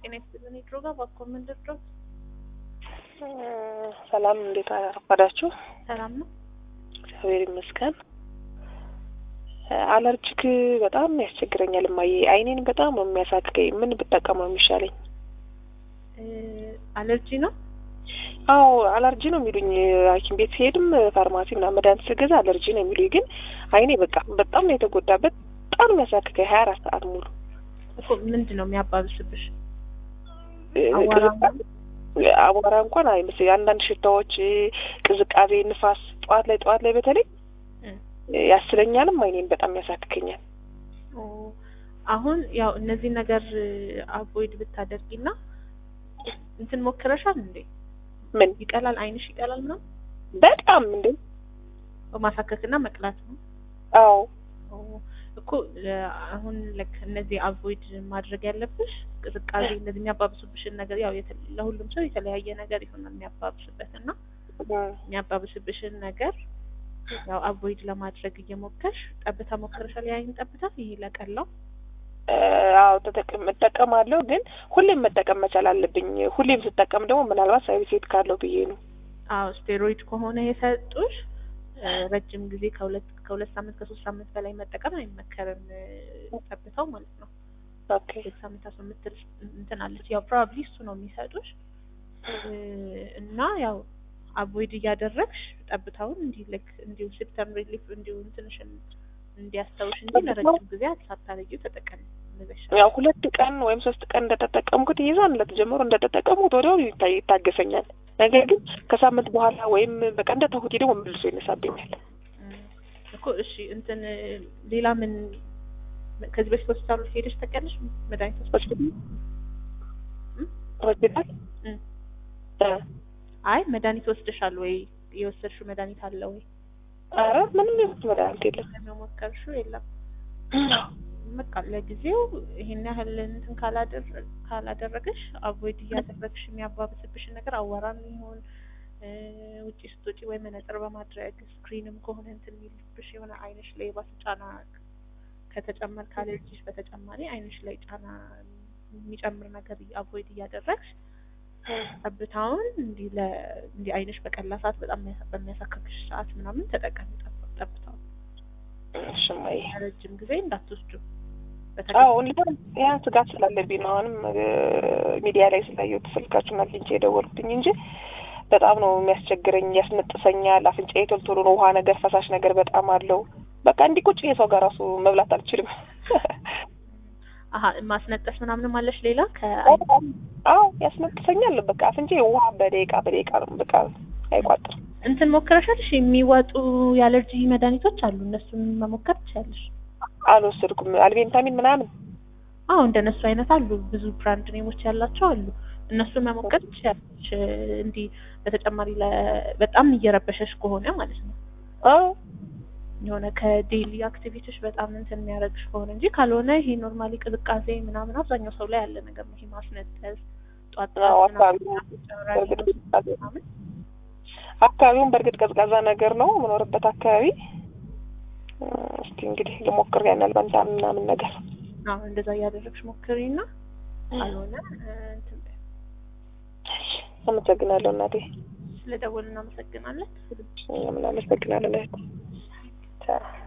ጤና ይስጥልን። የድሮ ጋር ባኮ መንደር ድረስ ሰላም፣ እንዴት አረፈዳችሁ? ሰላም ነው። እግዚአብሔር ይመስገን። አለርጂክ በጣም ያስቸግረኛል እማዬ። አይኔን በጣም ነው የሚያሳክከኝ። ምን ብጠቀመው የሚሻለኝ? አለርጂ ነው። አዎ አለርጂ ነው የሚሉኝ። ሐኪም ቤት ሲሄድም ፋርማሲ ምናምን መድኃኒት ስገዛ አለርጂ ነው የሚሉኝ። ግን አይኔ በቃ በጣም ነው የተጎዳበት። በጣም ነው የሚያሳክከኝ ሀያ አራት ሰዓት ሙሉ። እኮ ምንድን ነው የሚያባብስብሽ? አቧራ እንኳን አይመስለኝ። አንዳንድ ሽታዎች፣ ቅዝቃዜ፣ ንፋስ ጠዋት ላይ ጠዋት ላይ በተለይ ያስለኛልም አይኔን በጣም ያሳክከኛል። አሁን ያው እነዚህ ነገር አቮይድ ብታደርጊና እንትን ሞክረሻል እንዴ? ምን ይቀላል? አይንሽ ይቀላል ምናምን? በጣም እንዴ ማሳከክና መቅላት ነው። አዎ እኮ አሁን ልክ እነዚህ አቮይድ ማድረግ ያለብሽ ቅዝቃዜ፣ እነዚህ የሚያባብሱብሽን ነገር ያው ለሁሉም ሰው የተለያየ ነገር ይሆናል የሚያባብስበት እና የሚያባብስብሽን ነገር ያው አቮይድ ለማድረግ እየሞከርሽ ጠብታ ሞክረሻል? የአይን ጠብታ ይሄ ለቀላው አዎ ተጠቅም እጠቀማለሁ፣ ግን ሁሌም መጠቀም መቻል አለብኝ። ሁሌም ስጠቀም ደግሞ ምናልባት ሳይድ ኢፌክት ካለው ብዬ ነው። አዎ ስቴሮይድ ከሆነ የሰጡሽ ረጅም ጊዜ ከሁለት ከሁለት ሳምንት ከሶስት ሳምንት በላይ መጠቀም አይመከርም። ጠብታው ማለት ነው። ኦኬ ሁለት ሳምንት አስራ የምትል እንትን አለች። ያው ፕሮባብሊ እሱ ነው የሚሰጡሽ እና ያው አቮይድ እያደረግሽ ጠብታውን እንዲህ ልክ እንዲሁ ሲፕተም ሪሊፍ እንዲሁ እንትንሽን እንዲያስታውሽ እንጂ ለረጅም ጊዜ ሳታረጊው ተጠቀሚ። ያው ሁለት ቀን ወይም ሶስት ቀን እንደተጠቀምኩት ይዛን ዕለት ጀምሮ እንደተጠቀምኩት ወዲያው ይታገሰኛል። ነገር ግን ከሳምንት በኋላ ወይም በቃ እንደተውኩት ደግሞ መልሶ ይነሳብኛል እኮ። እሺ እንትን ሌላ ምን ከዚህ በፊት ሆስፒታል ሄደሽ ታውቂያለሽ? መድኃኒት ሆስፒታል ሆስፒታል አይ መድኃኒት ወስደሻል ወይ? የወሰድሽው መድኃኒት አለ ወይ? አረ ምንም የወሰድኩት መድኃኒት የለም። የሞከርሽው የለም? በቃ ለጊዜው ይሄን ያህል እንትን ካላደረገሽ አቮይድ እያደረግሽ የሚያባብስብሽን ነገር አዋራም ይሁን ውጪ ስትወጪ ወይ መነጽር በማድረግ ስክሪንም ከሆነ እንትን የሚልብሽ የሆነ አይንሽ ላይ የባሰ ጫና ከተጨመር ካለርጂሽ በተጨማሪ አይንሽ ላይ ጫና የሚጨምር ነገር አቮይድ እያደረግሽ ጠብታውን እንዲህ ለ እንዲህ አይንሽ በቀላ ሰዓት በጣም በሚያሳክክሽ ሰዓት ምናምን ተጠቀሚ ጠብታውን። እሽማይ ረጅም ጊዜ እንዳትወስዱ። አዎ ያ ስጋት ስላለብኝ ነው። አሁንም ሚዲያ ላይ ስላየሁት ስልካችሁን አግኝቼ የደወልኩትኝ እንጂ በጣም ነው የሚያስቸግረኝ፣ ያስነጥሰኛል። አፍንጫዬ ቶሎ ቶሎ ነው ውሃ ነገር ፈሳሽ ነገር በጣም አለው። በቃ እንዲህ ቁጭ የሰው ጋር ራሱ መብላት አልችልም። አሀ ማስነጠስ ምናምንም አለሽ ሌላ ከ አዎ ያስነጥሰኛል። በቃ አፍንጫዬ ውሃ በደቂቃ በደቂቃ ነው በቃ አይቋጥርም። እንትን ሞክረሻልሽ? የሚወጡ የአለርጂ መድኃኒቶች አሉ። እነሱን መሞከር ትችያለሽ። አልወሰድኩም። አልቤንታሚን ምናምን አዎ እንደነሱ አይነት አሉ። ብዙ ብራንድ ኔሞች ያላቸው አሉ። እነሱን መሞከር ትችያለሽ። እንዲህ በተጨማሪ በጣም እየረበሸሽ ከሆነ ማለት ነው። አዎ የሆነ ከዴይሊ አክቲቪቲዎች በጣም እንትን የሚያደርግሽ ከሆነ እንጂ ካልሆነ ይሄ ኖርማሊ ቅዝቃዜ ምናምን አብዛኛው ሰው ላይ ያለ ነገር ነው። ይሄ ማስነጠስ ጧት ምናምን አካባቢውን በእርግጥ ቀዝቃዛ ነገር ነው የምኖርበት አካባቢ። እስቲ እንግዲህ ልሞክር ያናል በንታ ምናምን ነገር አዎ እንደዛ እያደረግሽ ሞክሪና ካልሆነ እንትን በይ። አመሰግናለሁ እናቴ። ስለደወልን እናመሰግናለን። ምን አመሰግናለን እህት። ቻው